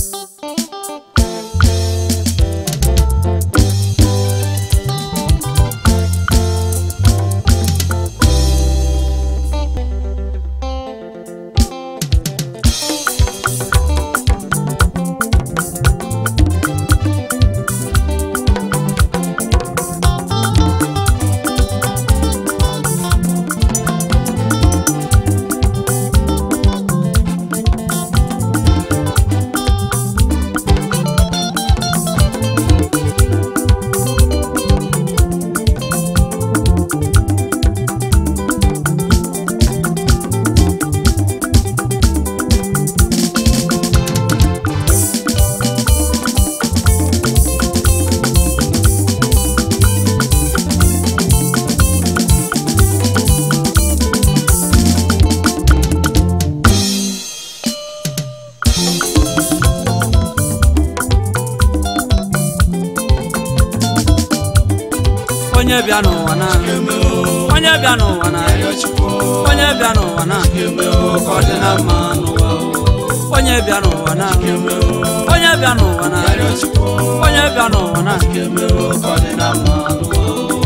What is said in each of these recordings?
onye bịa n'ụwa na onye bịa n'ụwa na onye bịa n'ụwa na ka ọ dị na mma n'ụwa onye bịa n'ụwa na onye bịa n'ụwa na onye bịa n'ụwa na ka ọ dị na mma n'ụwa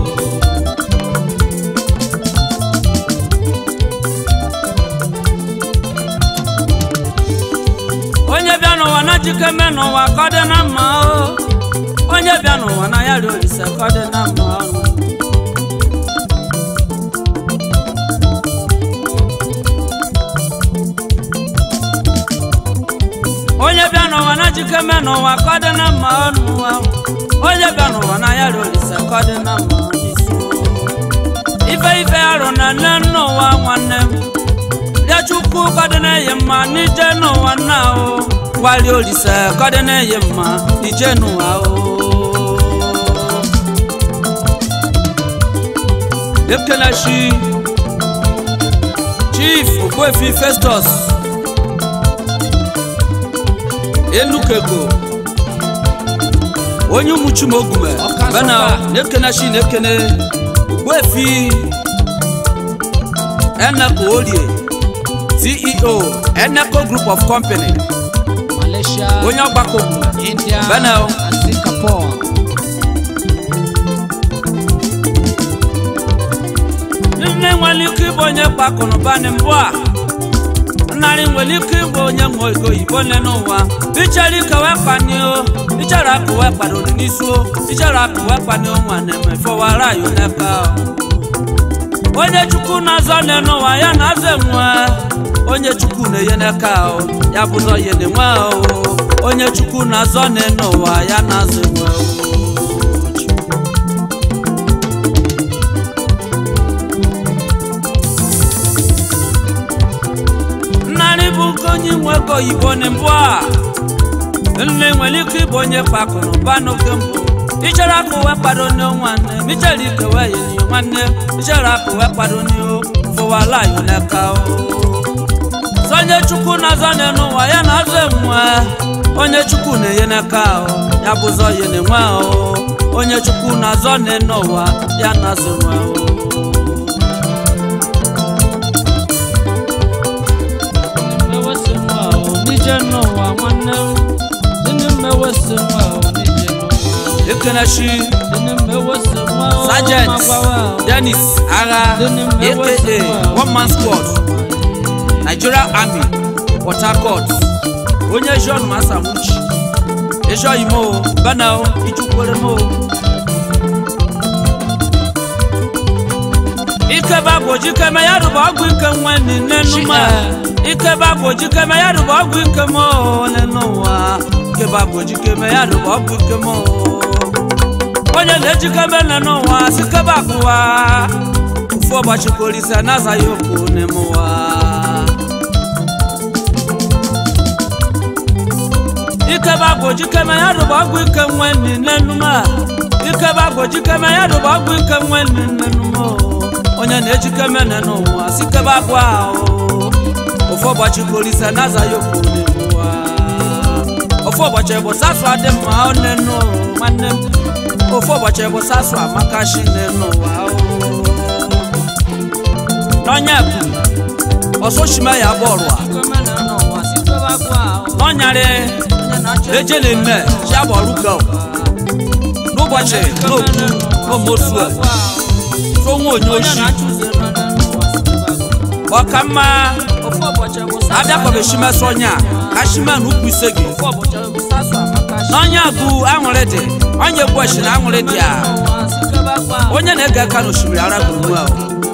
onye bịa n'ụwa na jikeme n'ụwa ka ọ dị na mma o onye bịa n'ụwa na ya rịọ olise ka ọ dị na mma ọnụ onye bịa n'ụwa na jikeme n'ụwa ka ọ dị na mma ọnụ ahụ onye bịa n'ụwa na ya rịọ olise ka ọ dị na mma n'isi ife ife arụ na nne n'ụwa nwanne m rịa chukwu ka ọ dị na-eyi mma n'ije n'ụwa nna o gwarie olise ka ọ dị na-eyi mma n'ije n'ụwa o ekelechi chief ogbuefi festus enukego onye ụmụchumogume bena na-ekelechi na-ekene ogbuefi eneko orie ceo eneco group of company Malaysia, onye ọgbakọ India, Benel. and Singapore. nne nwere ike ịbụ onye gbakọnụbanị mbụ a nnarị nwere ike ịbụ onye nwe ego oyibo nne n'ụwa ichere ike wee kpani o ichere akụ wee kpado n'isi o ichere akụ wee kpani nwa na-eme fọwara ya n'aka o. onye chukwu na-azọ nne n'ụwa ya na-azọ enwe onye chukwu na-enye n'aka o ya bụ na oye na-enwe o onye chukwu na-azọ nne n'ụwa ya na-azọ enwe o nnarị bụ nke onye nwe ego oyibo na mbụ a nne nwere ike ịbụ onye kpakụrụ ụba n'oge mbụ ichere aka uwe kpado nne nwanne m ichere ike wee yiri nwanne m ichere aka uwe kpado nne o fụwala ya n'aka o onye chukwu na-azọ na n'ụwa ya na-azọ enwe onye chukwu na-enye n'aka o ya bụzọ ya na-enwe o onye chukwu na-azọ na n'ụwa ya na-azọ enwe o mmewesi nwa o n'ije n'ụwa nwanne m dịnị mmewesi nwa o n'ije n'ụwa ekenechi dịnị mmewesi nwa o Sergeant magbawa o Dennis Agha dịnị mmewesi aka nwa o One Man Squad Nigeria Army Port Harcourt onye John Masamuchi Ejo Imo Bana Ijukwere Mo ikebe agbojikeme ya rụba ọgwụ ike nwe nne numa ikebe agbojikeme ya rụba ọgwụ ike m ole n'ụwa ikebe agbojikeme ya rụba ọgwụ ike m onye na-ejikebe nne n'ụwa sikebe akụwa ofu ụbọchị polisi na-aza ya okwu n'ime ụwa ikebe agbojikeme ya rụba ọgwụ ike nwe nne numa ikebe agbojikeme ya rụba ọgwụ ike nwe nne numa onye na-ejikeme nne n'ụwa sikebe agwa ahụ ofu ụbọchị polisi na-aza ya okwu n'ime ụwa ofu ụbọchị bụ sasụ adị mma nne n'ụwa nwanne m ofu ụbọchị bụ sasụ amaka shi nne n'ụwa n'onye kwuru ọsọ shime ya bọọlụ a n'ọnyarị eje na nne ya bụ ọrụ ga n'ụbọchị n'okwu n'omosu a so nwa onye oshi ọkamma abịakọbe shimesi ọnya ka shime na ukwu ise gị n'ọnya bụ aṅụrị dị onye bụ eshi na aṅụrị dị a onye na-ege aka n'osimiri ara gburugburu ahụ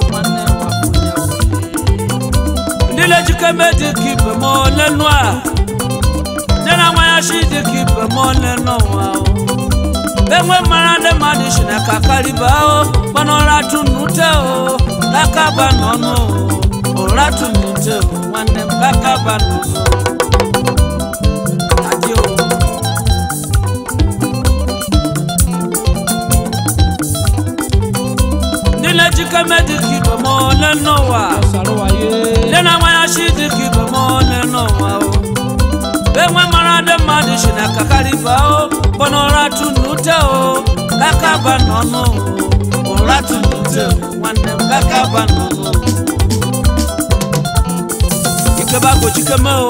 ndị na-ejikeme dị ka ibe m olenu a ndị na-nwa ya shi dị ka ibe m olenu ụwa o enwe mara ndị mmadụ shi na ka kariba o mana ọra tunute o kaka ba n'ọnụ o ọra tunute o nwanne m kaka ba n'ọnụ o adị o ndị na-ejikeme dị ka ibe m olenu ụwa ndị na-nwa ya shi dị ka ibe m olenu ụwa o enwe mara ndị mmadụ si na kakariba o bọna ụra tunute o kakaba n'ọnụ o ụra tunute o nwanne m kakaba n'ọnụ o ikebe agochikeme o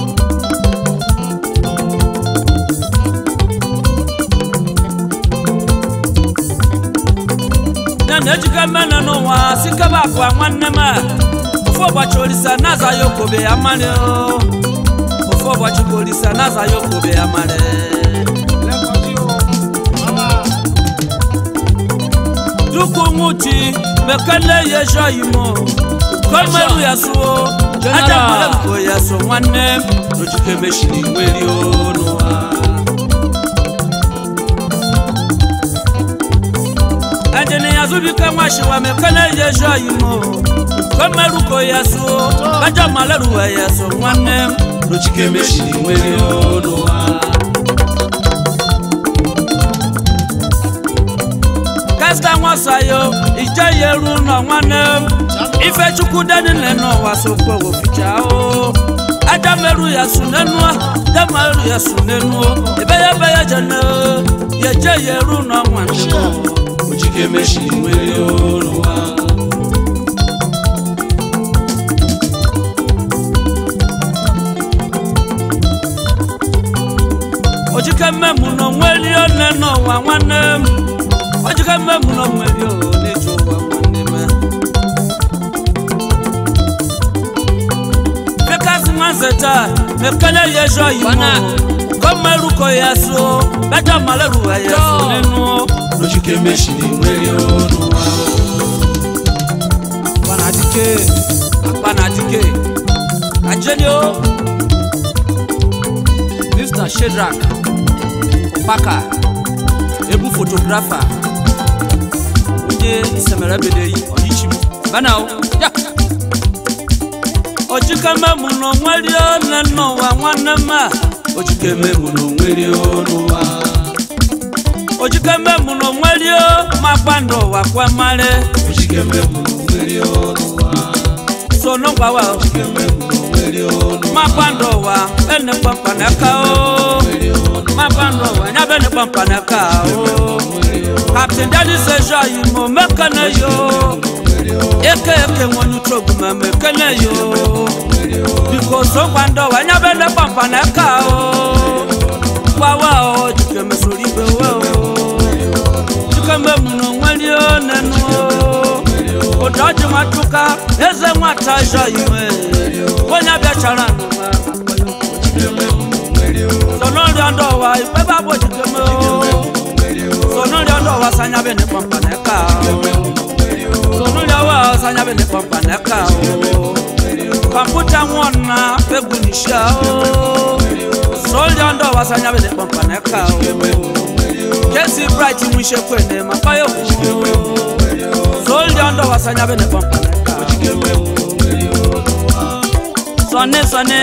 ya na ejikeme nọ n'ụwa sikebe akwa nwanne m a ofu ụbọchị olisa na-aza ya okobe ya mmarị o ofu ụbọchị bụ olisa na-aza ya okobe ya mmarị dukwu nwuti mekele ya ejo imo kọmeru ya suo aja mmadụ ko ya so nwanne m n'ojike mechiri nweri o n'ụwa ajene ya zubike nwashiwa mekele ya ejo imo kọmeru ko ya suo aja mmadụ ya so nwanne m n'ojike mechiri nweri o n'ụwa kasta nwasayo ije yeru nọ nwanne m ifechukwu denile n'ụwa sokwo oficha o adameru ya su n'enu adameru ya su n'enu ebe ya ebe ya jene ya je yeru nọ nwanne m ojike meshi nwere n'ụwa ojike mmemu nọ nweri one n'ụwa nwanne m ojike mmemu nọ nweri o n'eji ụwa nwanne m mekasi nwanzeta mekele ya ejo yimo kọmeruko ya so bẹjọ maleru ya so nínú lójúke méjì ní nweri n'ụwa panadike panadike ajenio mr shedrak ụkpaka ebu fotografa onye semerebedeyi ọdịchim banao ya ojikeme mụ na onweri one n'ụwa nwanne m a ojikeme mụ na onweri n'ụwa ojikeme mụ na onweri makwa n'ụwa kwa mmarị ojikeme mụ na onweri n'ụwa so n'ụgbawa ojikeme mụ na onweri n'ụwa makwa n'ụwa ene kpamkpa n'aka o makwa n'ụwa nya bene kpamkpa n'aka o captain daddy sejo yi mo mekene yo eke eke nwonyu trogume mekene yo biko sokwa ndọwa nya bene kpamkpa n'aka o gbawa o jikeme sori ibe we o jikeme mụ na onweri o nenu o odoji nwatuka eze nwata jo iwe onye bịachara n'ụwa sonori ọdọwa ife babụ jikeme o sonori ọdọwa sanya bene kpamkpa n'aka o sonori ọwa sanya bene kpamkpa n'aka o kọmputa nwọna egwu n'isia o sonori ọdọwa sanya bene kpamkpa n'aka o kesi bright mu isekwe ne mapa yo sonori ọdọwa sanya bene kpamkpa n'aka sọne sọne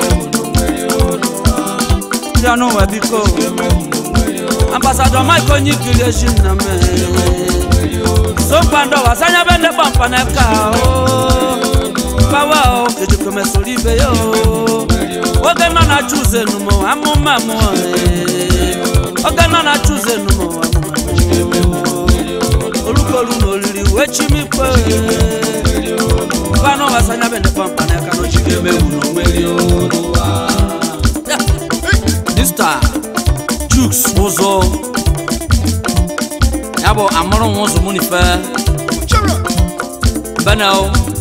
dianu wa biko ambassador mike onyikiri ezi nna me sokpando wasanya bende kpamkpa n'aka o bawa o kejikome sori ibe yo oge nọ na chuze numo amụmamụ oge nọ na chuze numo amụmamụ olukolu na olili wee chimikpe bano wasanya bende kpamkpa n'aka n'ojige mewu n'onweri o This time, juks ụzụ ya bụ amụrụ nwa ụzụ mụ n'ife benel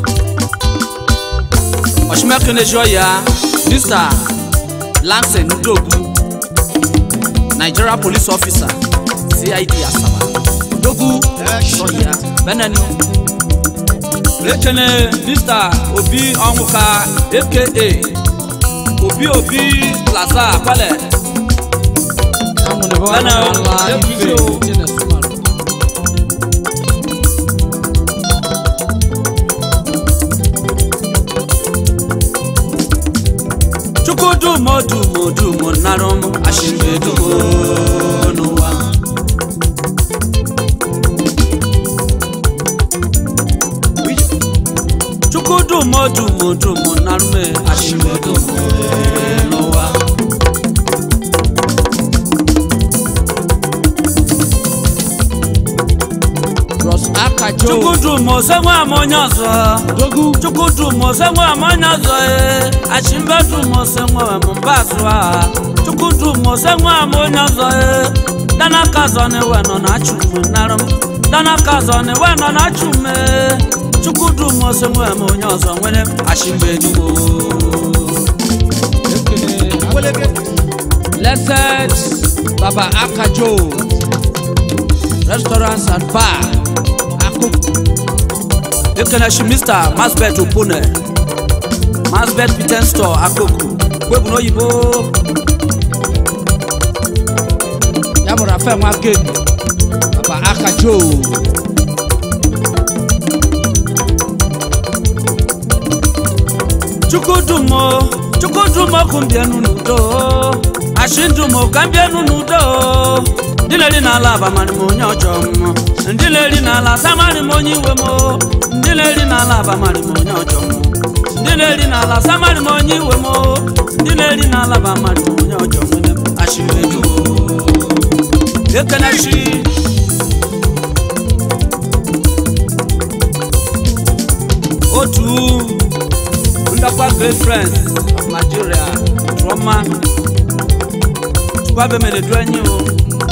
ọchịmeke na-eji ọya mr lansen ndogwu nigeria police officer cid asaba ndogwu ọya benel ekene mr obi ọnwụka aka obi obi plaza akwale Bana, Davido. chukwudumodumodumo narụ m ashimbedumo n'ụwa chukwudumodumodumo narụ m ashimbedumo n'ụwa Bros Akajo. chukwudumo senwe m onye ọzọ Dogu. chukwudumo senwe m onye ọzọ ee achimbedumo senwe m mbazụ a chukwudumo senwe m onye ọzọ ee danaka zọ na-ewe nọ na achụ m narụ m danaka zọ na-ewe nọ na achụ m ee chukwudumo senwe m onye ọzọ nwere achimbedumo Blessed Baba Akajo. Restaurants and bar. Akuk. ekeneshi mr masbet opone masbet piten store akoko kwebu n'oyibo Ya bụ Rafael Nwakeni. Baba Akajo. chukwudumo chukwudumo kumbienu n'udo ashindumo kambienu n'udo ndị na-eri n'ala abamari m onye ọjọọ m ndị na-eri n'ala samari m onye iwe m ndị na-eri n'ala abamari m onye ọjọọ m ndị na-eri n'ala samari m onye iwe m ndị na-eri n'ala abamari m onye ọjọọ m nwere m ashimedu ekenechi otu ndakwa great friends of nigeria trọma chukwabe mere du enyi o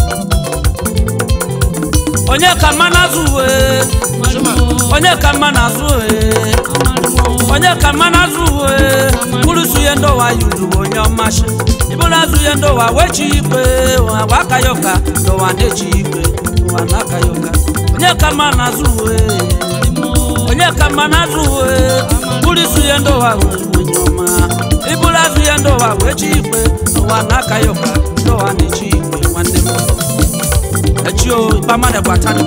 onye ka mma na-azụ uwe onye ka mma na-azụ uwe onye ka mma na-azụ uwe mkpụrụsụ ihe ndọwa yuru onye ọmashi ịbụrụ azụ ihe ndọwa wechi ikpe ụwa bụ aka ya ụka ndọwa na-echi ikpe ụwa na aka ya ụka onye ka mma na-azụ uwe onye ka mma na-azụ uwe mkpụrụ isi ihe ndọwa onye ọma ịbụrụ azụ ihe ndọwa wee chi ikpe ụwa na aka ya ụka ndọwa na-echi ikpe nwanne m echio ikpamade gbatani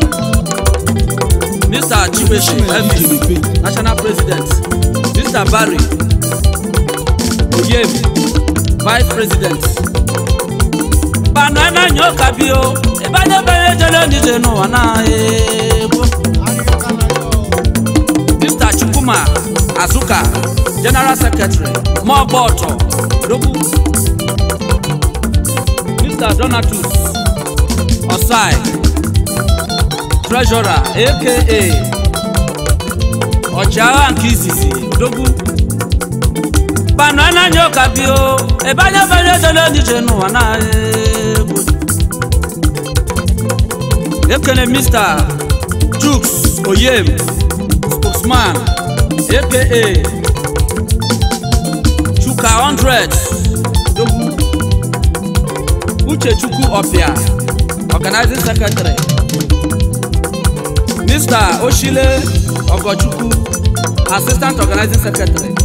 mr chimeshi elvis national president mr barry oyem vice president banana nyoka bio ịbanyebere jere ndije n'ụwa na egbo mr chukwuma azuka general secretary mọgbọtọ dogu mr donatus osai treasurer aka ọchịagha nke izizi dogu banana nyoka bio ịbanyebere jere ndije n'ụwa na egbo ekele mr jukes oyem spokesman aka chuka 100 Dogwu. uchechukwu ọpịa organizing secretary mr oshile ogochukwu assistant organizing secretary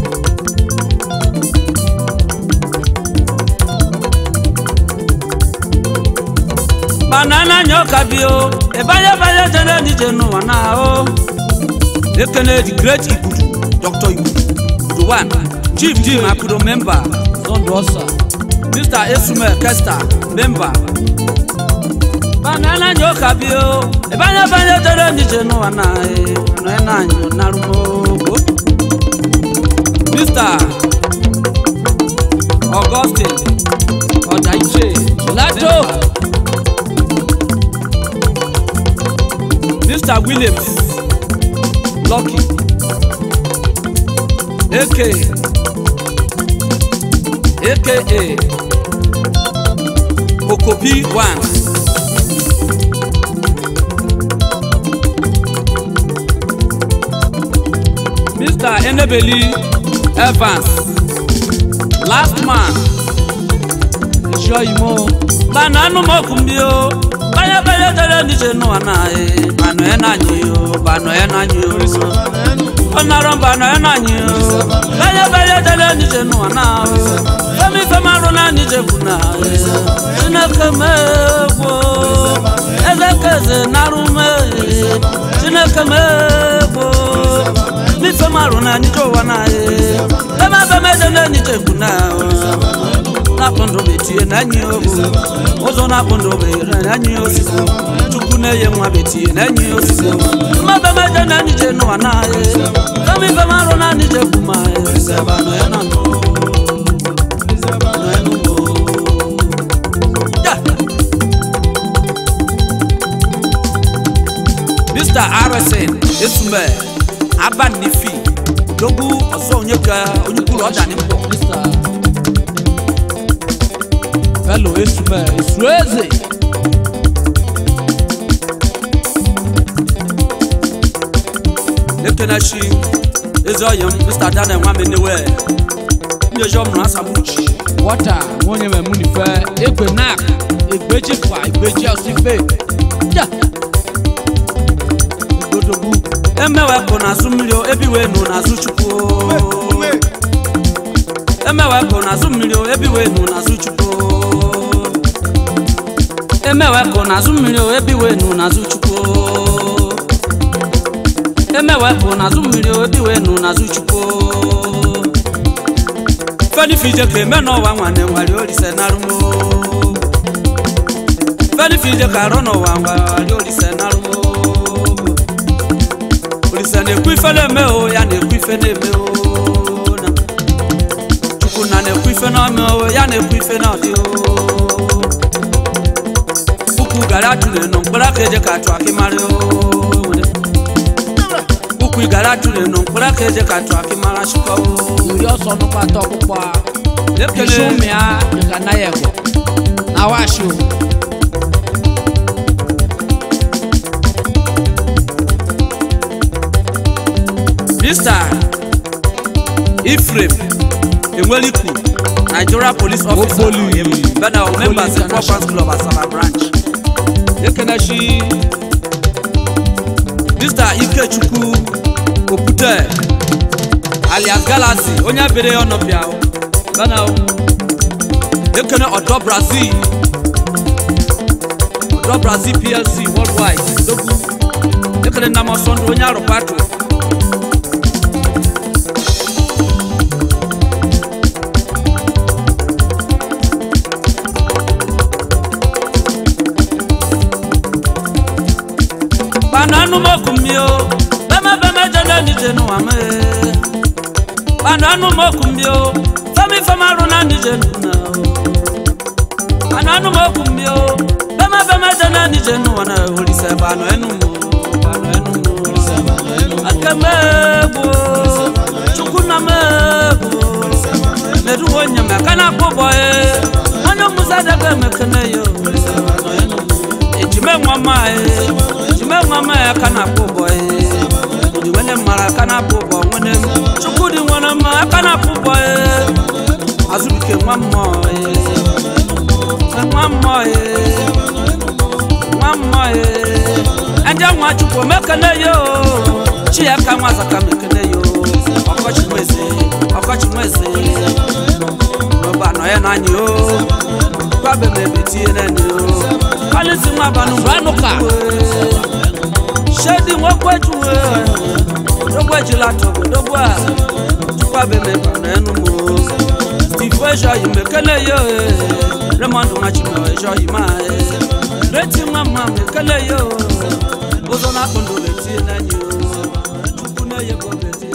banana nyoka bio ebanye banye jere n'ije n'ụwa na ahụ ekene the great igudu dr igudu igudu one chief jim akudo member Zondo Osa. mr esume kesta member banana nyoka bio ebanye banye jere n'ije n'ụwa na nọ na anyụ narumogo mr augustine ọdaiche Lato. mr williams lucky aka aka okopi one mr enebeli evans last man Ìṣọ́ ìmọ̀ bana anụmọkụ o banye banye dere nije nụwa na anyị banọ ya na anyị o banọ ya na anyị o ọ narọ banọ ya na anyị o banye banye dere nije nụwa na ahụ femi femi arụ na nije kwu na anyị chineke megbo eze ka eze narụ mee chineke megbo n'ife marụ na nije ụwa na anyị ebe ebe medele nije kwu na ahụ na-akpụ ndụ betie na anyị obu ụzọ na-akpụ ndụ bere na anyị osisi chukwu na-enye nwa betie na anyị osisi mmabe meje na anyị je nụwa na anyị kama ife marụ na anyị je kwu ma anyị banụ ya na ndụ banụ ya n'ugbo Ya. Mr. Harrison Esume Abanifi Dogu ọzọ onye ka onye kwuru ọda n'ịkpọ Mr. Fellow Esume Esueze ekenechi ezi ọyị m mr daniel nwamenewe nyezi ọmụrụ asamuchi Wọ́tà nwonye mẹ́mú nífẹ̀ Egbe nak Egbeji fa Egbeji ọ̀sífẹ̀ Yà Ogbodogbu emewepụ n'azụ mmiri o, ebiwe nụ n'azụ chukwu emewepụ n'azụ mmiri o, ebiwe nụ n'azụ chukwu emewepụ n'azụ mmiri o, ebiwe nụ n'azụ chukwu emewepụ n'azụ mmiri o, ebiwe nụ n'azụ chukwu fenifije ka eme n'ụwa nwanne nwere olise narụmo fenifije ka arụ n'ụwa nwere olise narụmo olise na-ekwu ife na-eme o ya na-ekwu ife na-eme o na chukwu na na-ekwu ife na-eme o ya na-ekwu ife na-ọdị o ukwu gara atụrụ nọ mkpụrụ aka eje ka atụ akị marị o ukwu gara atụrụ nọ mkpụrụ aka eje ka atụ akị mara chukwu o Yori ọsọ nnukwu atọ ọkpụkpọ a ekele Ishomia Yaka na ya egwu Na washi o Mr. Ephraim Enweliku Nigeria Police Officer Opoli. Bena o members in International. Corporate Club Asaba branch Ekeneshi Mr. Ikechukwu Opute alias Galaxy onye bere ya ọnọbịa o. Bena o Ekene Ọdọ Brazil Ọdọ Brazil PLC worldwide Dogwu Ekene Nnamọsọndụ onye arụpatụ bananu mokumi o bẹmẹ bẹmẹ jẹjẹ níjẹ nu àmẹ bananu mokumi o fẹmi fẹmi aruna níjẹ nu nà o bananu mokumi o bẹmẹ bẹmẹ jẹjẹ níjẹ nu wọn náà olùsẹ banu ẹnu mu banu ẹnu mu akẹmẹ bo chukwunamẹ bo neduwo nyẹmẹ kana kó bọ ye wọn yóò musa dẹgbẹ mẹkẹnẹ yẹ o olùsẹ banu ẹnu mu ejime nwama ye ejime nwama ye kana kó bọ ye odi wele mara kana kó bọ nwene chukwu di nwere mma kana kó bọ ye azubike nwa mmọ ye nwa mmọ ye nwa mmọ ye ẹjẹ nwa chukwu mekene ye o chi ya ka nwa zaka mekene ye o ọkọchị nweze ọkọchị nweze n'ụba nọ ya n'anyị o gbabe m ebe tie n'enyi o kálísì nwa banu Vanuka. ṣéèdì wọn gbẹjúwe dógbò ejìlá tọgbọ dógbò à tukwa bèmè bànú ẹnu mọ steve ẹṣọ yìí mẹkẹlẹ yóò ẹ raymond machimo ẹṣọ yìí máa ẹ retí nwa mma mẹkẹlẹ yóò ó zọ náà kpọndọ bẹ tie n'enyi o chukwu n'eye kọ bẹ tie